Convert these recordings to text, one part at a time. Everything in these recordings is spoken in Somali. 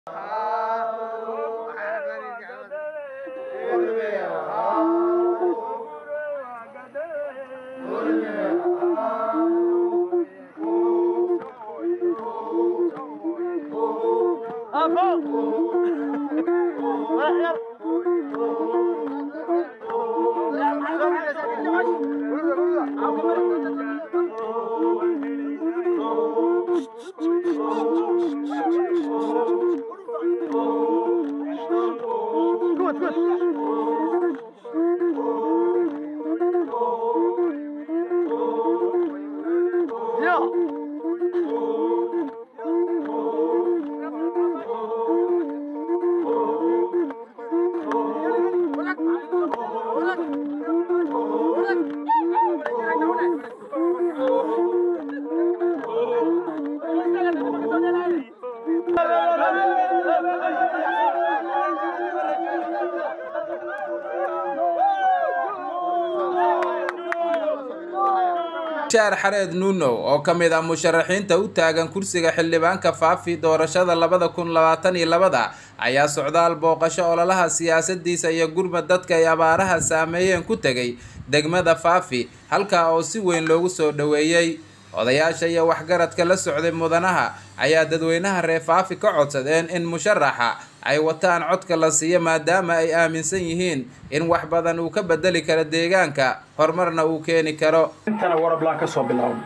shaar xareed nuunow oo ka mid ah musharaxiinta u taagan kursiga xildhibaanka faafi doorashada labada kun labaatan iyo labada ayaa socdaal booqasho ololaha siyaasadiisa iyo gurmad dadka ay abaaraha saameeyeen ku tegay degmada faafi halkaa oo si weyn loogu soo dhoweeyey odayaasha iyo waxgaradka la socday mudanaha ayaa dadweynaha reer faafi ka codsadeen in musharaxa ay wataan codka la siiyo maadaama ay aaminsan yihiin in wax badan uu ka bedeli karo deegaanka horumarna uu keeni karo intana warablaan ka soo bilaabno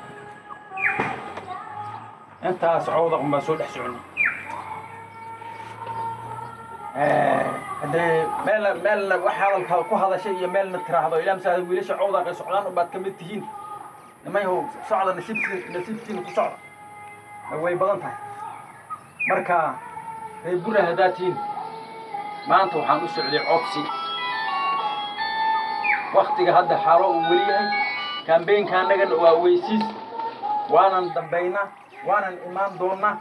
intaas cawda un baan soo dhex soconnay haddee meelna meelna wax hadalka ku hadashay iyo meelna tiraahdo ilaa masaada wiilasha cawdaaqay socdaan unbaad ka mid tihiin nimanyahow socda nasiibki nasiibkiina ku socda way badan tahay marka reer bura haddaad tihiin maanta waxaan u socday codsi waktiga hadda xaalo uu weli yahay kambeynka annagana waa weysiis waanan dambaynaa waanan imaan doonnaa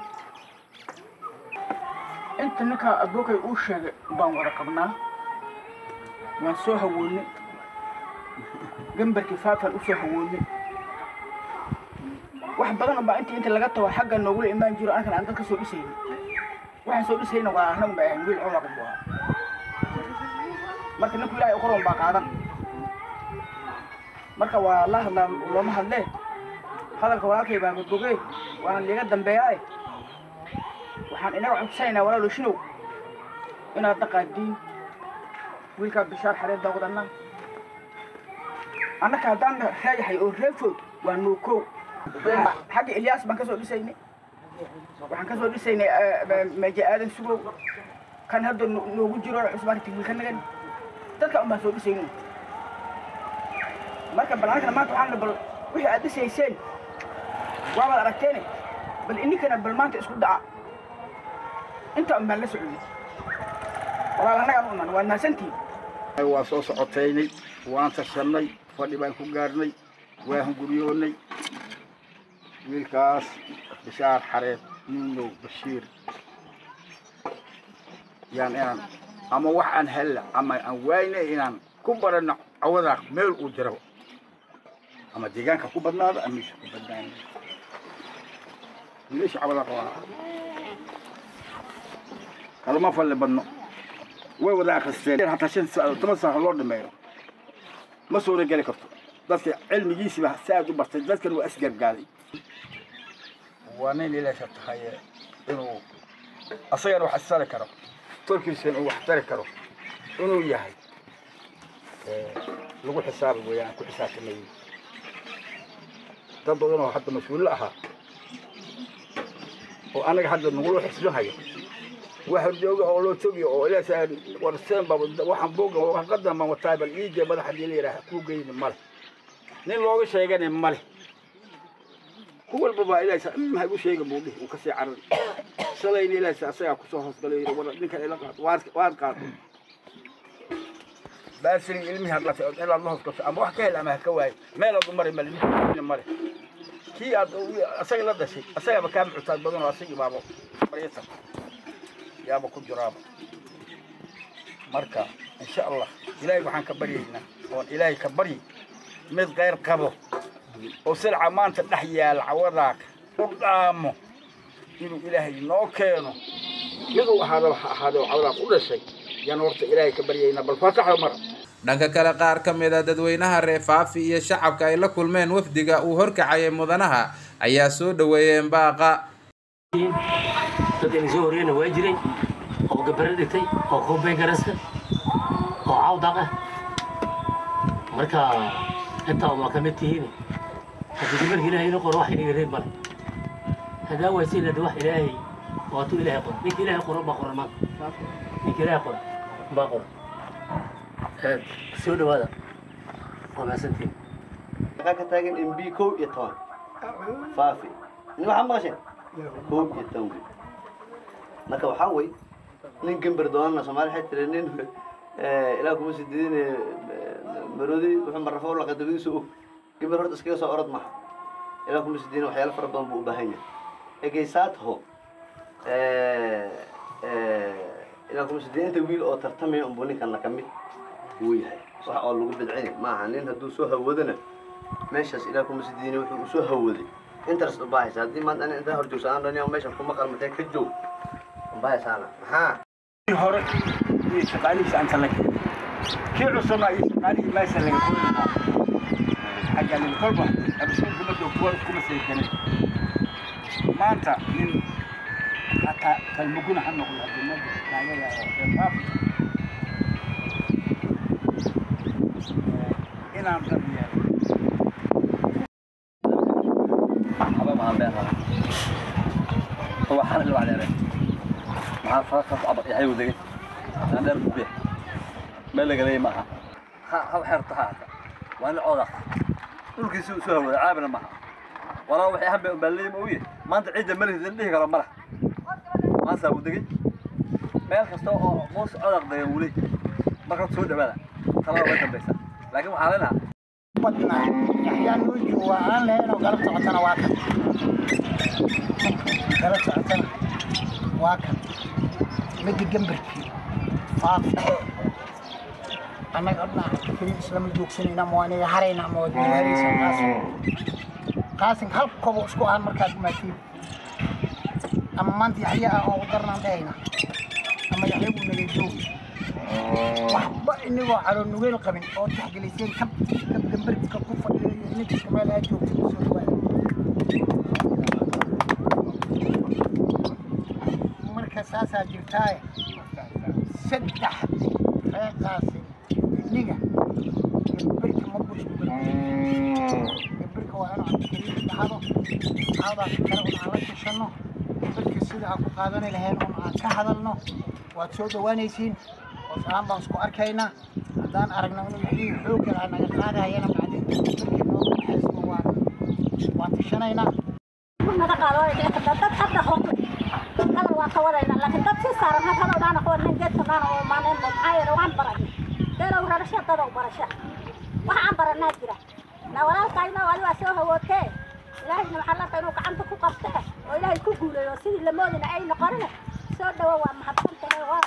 inta ninkaa abookay uu sheegay baan wada qabnaa waan soo hawoonnay gambarkii faafaan u soo hawoonnay wax badan unbaa intii inta laga tago xagga noogula imaan jiro ankan aan dad ka soo dhisaynin waxaan soo dhisayna waa annagun baa ahayn wiil cawdaqa buu ahaa marka ninku ilaahay u qoron baa qaadan marka waa la hadlaa looma hadlee hadalka walaalkay baa gogogee waana liiga dambeeyaae waxaan inaga codsanaynaa walaalo shinow inaad dhaqaadiin wiilkaa bishaar xareed baa wadanaa annaka haddaan reeyahay oo reefood waa nuukow xagga ilyaas baan ka soo dhisaynay waxaan ka soo dhisaynay meeje aadan sugow kan hadda noogu jiro cusbaan tigwiil nagan dadka un baan soo dhisaynay marka bal anagana maanta waxaan bal wixii aad dhisayseen waabaad aragteene bal ininkana bal maanta isku daca inta un baan la socday walaal annagaan u iman waa naasantiin waa soo socotaynay waan tashannay fadhi baan ku gaarnay waa hunguryoonnay wiilkaas bishaar xareed nuunow bashiir yaan inaan ama wax aan hella ama aan waayna inaan ku baranno cawadaaq meel uu jiro ama deegaanka ku badnaado ama meesha ku badnaado wiilasha cawadaaq waa kalama falle badno way wada akristeen hataa shan saacadood toban saaca loo dhameeyo ma suura geli karto dadka cilmigiisiba si aad u bartay dadkan waa isgargaaday waa nin ilaasha tahay inuu asagana wax istari karo tolkiisana uu wax tari karo inuu yahay lagu xisaabi weeyaan ku xisaabtamay dad badan oo hadda mas-uullo ahaa oo anaga hadda nagula xisbinayo wax jooga oo loo togiyo oo ilaasha warseen baa waxaan booga warqadan baan wataa bal iige madaxa hadii la yidhaaha kuu geyni male nin looga sheegana male ku walba baa ilaasha maxay u sheega buu dhihi uu kasii carar shalayna ilaasha asagaa kusoo hoosgalay yidhi war ninkan ila qaad waad qaad baasin ilmihi hadlatay inaad la hoosgasho ama wax ka hel ama ha ka waayo meelaad u mari male ninka male kii aad asaga la dhashay asagaaba kaa muctaad badan oo asagii baaba maryata yaaba ku jiraaba marka insha allah ilaahay waxaan ka baryaynaa oon ilaahay ka baryi mid kayr qabo oo silca maanta dhex yaal cawadaaka u dhaamo inuu ilaahay noo keeno miduu ahaado ha ahaado cawdaa ku dhashay yaan horta ilaahay ka baryayna bal faataxa mara dhanka kale qaar ka mid a dadweynaha reer faafi iyo shacabka ay la kulmeen wafdiga uu horkacayay mudanaha ayaa soo dhaweeyeen baaqa dad idin soo horeyna waa jiray oo gabare dhigtay oo koobeyn garasta oo cawdaq ah marka intaa waa ka mid tihiin haddii markii ilaahay ina qoro wax inaga reeb male hadaa waysiin hada wax ilaahay waatuu ilaahay qoro ninka ilaahay qoro baa qoran maanta ninka ilaahay qoro baa qoran soo dhawaada waa mahadsantihiin waxaa ka taagan mb kow iyo toban faafi nin waxaa maqasheen kow iyo toban wey marka waxaa wey nin gember doonana soomaali waxay tiri nin ilaa kuma sidiidin maroodi wuxuu marrafo laqa dabadiisa og gember horta iskaga soo orod maha ilaa kuma sidiidin waxyaalo fara badan buu u baahan yahay egeysaatho ilaa kuma sidiidin inta wiil oo tartamaya unbuu ninkana ka mid wuu yahay wax oo lagu bidcini maaha nin hadduu soo hawadana meeshaas ilaa kuma sidiini wuxuu u soo hawaday interest u baahaysa haddii maanta ani intaa hor joogsa aan dhaniya meeshan kuma qalmatee ka joog ubahaysaana maxaa hore iyo shaqaalihiisa anta la kii cusubna iyo shaqaalihii meesha laga kori lahaa xagga lil kolba absuulka markuu kuwa kuma saydanin maanta nin hataa kalmuguna ha noqdo haddii marka taagada oo reefaaf inaan daryeelo حبا ما بين هذا هو حال اللي عليه مع فرق عبر يحيى ودقي انا دار بيه ما لقى لي معها ها حرت هذا وانا عوض دولكي سو سو عابنا معها ولا وحي هم بلي مويه ما انت عيد ملك ذليه قال مره ما سا ودقي meel kasta oo moos codaq day wuli marka soo dhawaada talaba way dambaysa laakiin waxaa leenahay badna yaxyaa nuuji waa aan lahayn oo galab socotana waa kan galab socotana waa kan midda gembarkii faafi annaga odnaa keliya islama joogsanayna ama waa inaga harayna ama waa diyaaraysa qaasin qaasin hal kobo isku aan markaad imaatiin ama maanta yaxya ah oo udarnaan dhahayna ama yaxya buu naga joogi waxba inagoo caloo nugeel qabin oo taxgeliseen kab kab gambarka ku fadhiyo iyo ninkiska meel aad joogtay kusoo dhawaada marka saasaa jirtaaye saddex reeqaasi iniga gambarka ma bushku gambarka waa inuu cabdikariim dhahdo cawdaas kale un aan la tashanno gambarka sida aan ku qaadani lahayn un aan ka hadalno waad soo dhawaanaysiin oo salaan baan isku arkaynaa haddaan aragno inuu yaxyihii xooggan aan naga qaadahayana macdinta gambarka noogu baxaysma waan waan tashanaynaa naga qaado dad hadda hore kala waa ka wadayna laakiin dad sii saaran had hadal dhaana kuwa nin geedka dhaana oo maalin maxaa yeele waan baray deelow rarasha dadow barasha waxa aan baranaa jira na walaalkayna wali waa soo hawootee ilaahayna waxaa larka inuu gacanta ku qabte oo ilaahay ku guuleeyo sidii lamoodina ay noqonine soo dhawo waa mahadsantahay waa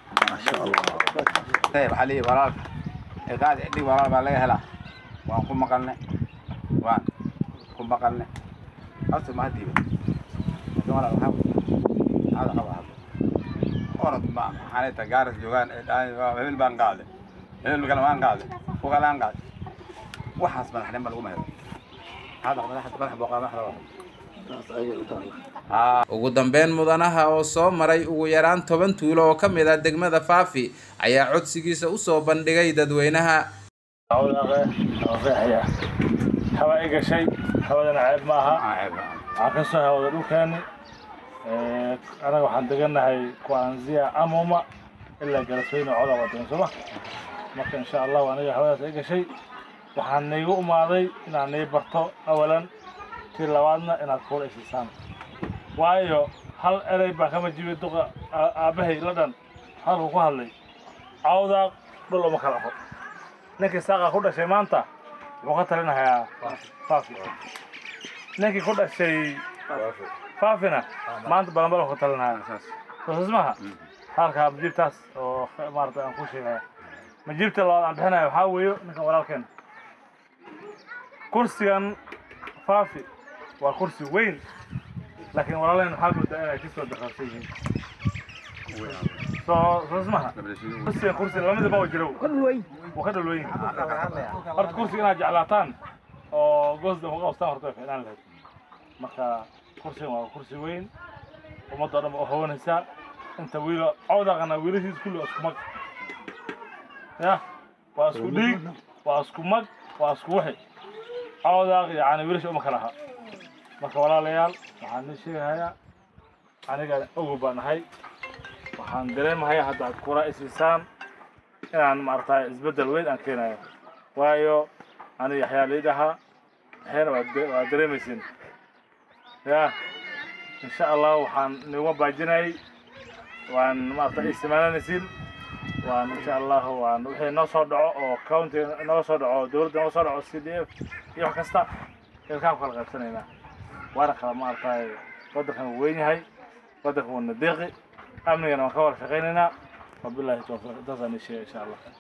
waxaa leeyahay walaalka eedaad dhig walaal baa laga helaa waan ku maqalne waan ku maqalne horta ma hadiiba laakiin walaal waxaa hada qaba hadlo orod ma maxaa ta gaaras joogaan ee dhahay hebel baan qaaday hebel kale waan qaaday ku kale aan qaaday waxaas madaxnimo laguma helo hada madaxda madax booqaa madaxda waa ugu dambeyn mudanaha oo soo maray ugu yaraan toban tuulo oo ka mid ah degmada faafi ayaa codsigiisa usoo bandhigay dadweynaha hawa i gashay hawadana ceeb ma aha waxaa ka soo hawada dhulkeeni anaga waxaan degannahay kuanzia amoma ilaa galasweyne coda wadan sooma marka insha allahu aniga hawadaas i gashay waxaan naigu umaaday inaan nii barto awalan tii labaadna inaad kuula isiisaan waayo hal erey baa kama jibay duqa aabbahay la dhan hadalku ku hadlay cawdaaq dhul uma kala fo ninkii saaqa ku dhashay maanta wuxuu ka talinahayaa faafi ninkii ku dhashay faafina maanta balanbalan ku talinahaya soosas maha halkaa majiibtaas oo maarata aan ku sheegaya majiibta labaad aan bixinaya waxaa weeyo ninkan walaalkeen kursigan faafi waa kursi weyn laakiin walaaleen waxaa moodaa inay kasoo dakarsan yihiin soo soo ismaha kursigan kursi lamadiba waa jiro kadulweyn waa ka dhalweyn horta kursiga inaad jeclaataan oo goosda uga qabstaan horta way fiicnaan lahayd marka kursigan waa kursi weyn ummadda oo dhan ba u hawanaysaa inta wiilo cawdaqana wiilashiis kulli waa isku mag ya waa isku dhiig waa isku mag waa isku wixi cawdaaq yacni wiilasha uma kala aha marka walaalayaal waxaan idin sheegahayaa aniga ogow baan ahay waxaan dareemahayaa hadda aad kura isiisaan inaan maaragtay isbeddel weyn aan keenayo waayo aniga yaxyaa liid ahaa waxyana waad de- waad dareemaysin ya insha allah waxaan niguma baajinayay waan maaragtay isticmaalanaysin waan insha allah waan wixii noo soo dhaco oo county nooga soo dhaco dowladda nooga soo dhaco c d f iyo wax kasta ilkaan ku kala qaybsanaynaa waana kala maaragtay waddankan wuu weyn yahay waddankan waa nadeeqi amnigana waan ka wada shaqaynaynaa wabillahi tawfiiq intaasaan ii sheegay insha allah